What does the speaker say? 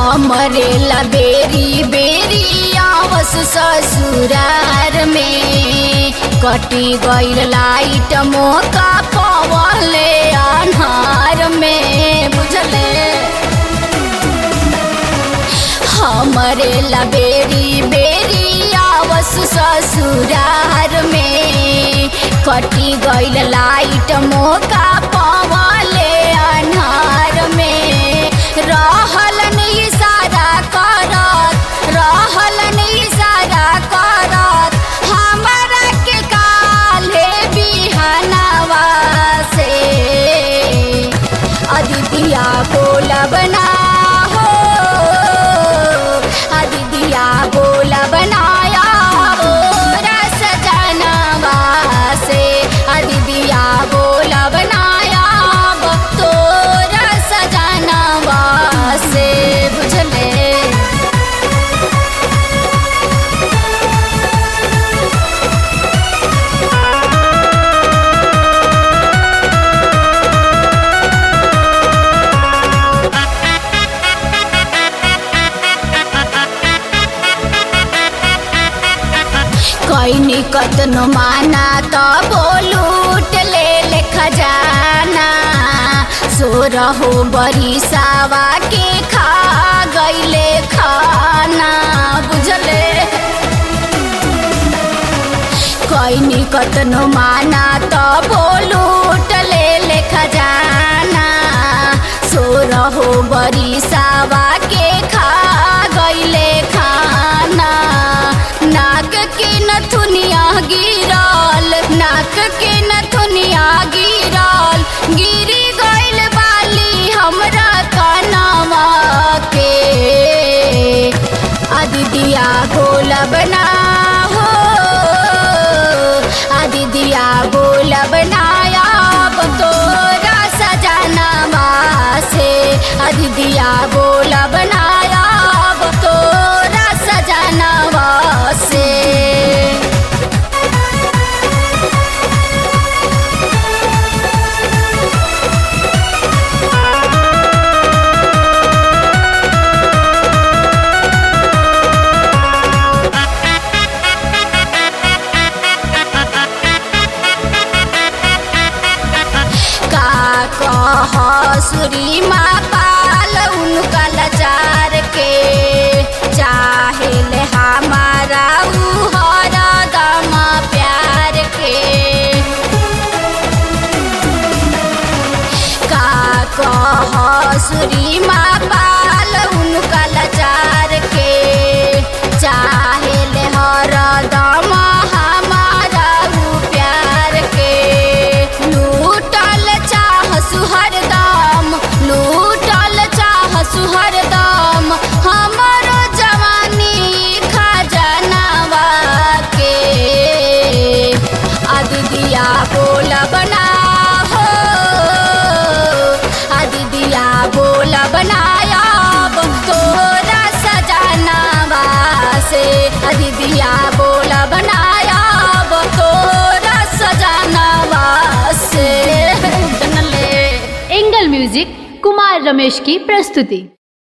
हमरे ला बेरी बेरी आवस ससुरार में कटी गईल लाइट मोका पवले अन्हार में बुझले हमरे ला बेरी बेरी आवस ससुरार में कटी गईल लाइट मोका पवले अन्हार में रहल इशारा करत रहल इशारा करत हमरा के काले बिहनवा से अदितिया बोलब ना हो अदितिया बोलब नाया हो रस जनवा से अदितिया बोलब नाया तो रस जनवा से बुझले कैनी कतनो माना तो बोलूट ले ले खजाना सोर हो बरिसावा के खा गईले खाना बुझले कैनी कतनो माना तो बोलूट ले ले खजाना सोर हो बरिसावा के खा गईले खाना नाक के नथुनिया गिरल नाक के नथुनिया गिरल गिरी गइल बाली हमरा कनवा के अदितिया बोलब ना हो अदितिया बोलब ना अब तोरा सजनवा से अदितिया बोलब ना अब तोरा सजनवा से का कह सुरी माँ पाल उनका लाचार के चाहे ले हमारा उ हरदम प्यार के का कह सुरी माँ पाल उनका लाचार के चाहे ले हरदम हमारा उ प्यार के लूटल चाह सुहरदम लूटल चाह सुहरदम हमरो जवानी खजनवा के अदितिया बोलब ना हो अदितिया बोलब ना अब तोरा सजनवा से अदितिया बोलब ना अब तोरा सजनवा से जनले एंगल म्यूजिक कुमार रमेश की प्रस्तुति